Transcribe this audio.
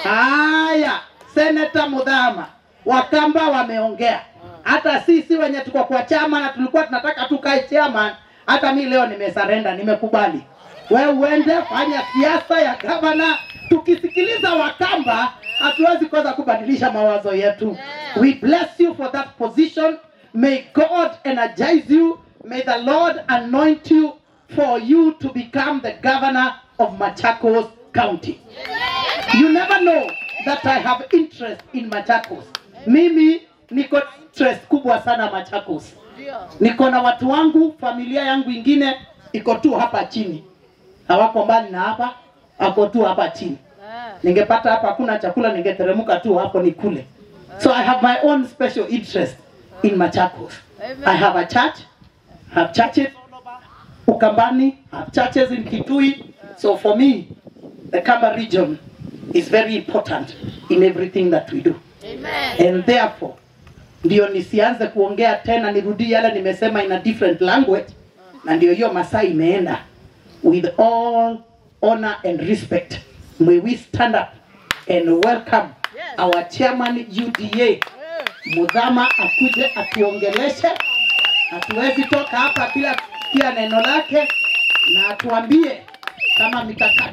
Haya, Seneta Mudhama, Wakamba wameongea. Hata sisi wenye tuko kwa chama na tulikuwa tunataka tukae chairman, hata mi leo nimesarenda, nimekubali. We uende fanya siasa ya gavana. Tukisikiliza Wakamba, hatuwezi kosa kubadilisha mawazo yetu. We bless you for that position. May God energize you. May the Lord anoint you for you to become the governor of Machakos County. You never know that I have interest in Machakos. Mimi niko na interest kubwa sana Machakos. Niko na watu wangu, familia yangu ingine iko tu hapa chini, hawako mbali na hapa, ako tu hapa chini. Ningepata hapa hakuna chakula, ningeteremka tu hapo nikule. So I have my own special interest in Machakos. I have a church, I have churches Ukambani, I have churches in Kitui. So for me, the Kamba region is very important in everything that we do. And therefore, ndio nisianze kuongea tena, nirudie yale nimesema in a different language, na ndio hiyo masaa imeenda. With all honor and respect, may we stand up and welcome our chairman UDA Mudhama akuje atuongeleshe. Hatuwezi toka hapa bila pia neno lake na atuambie kama mikakati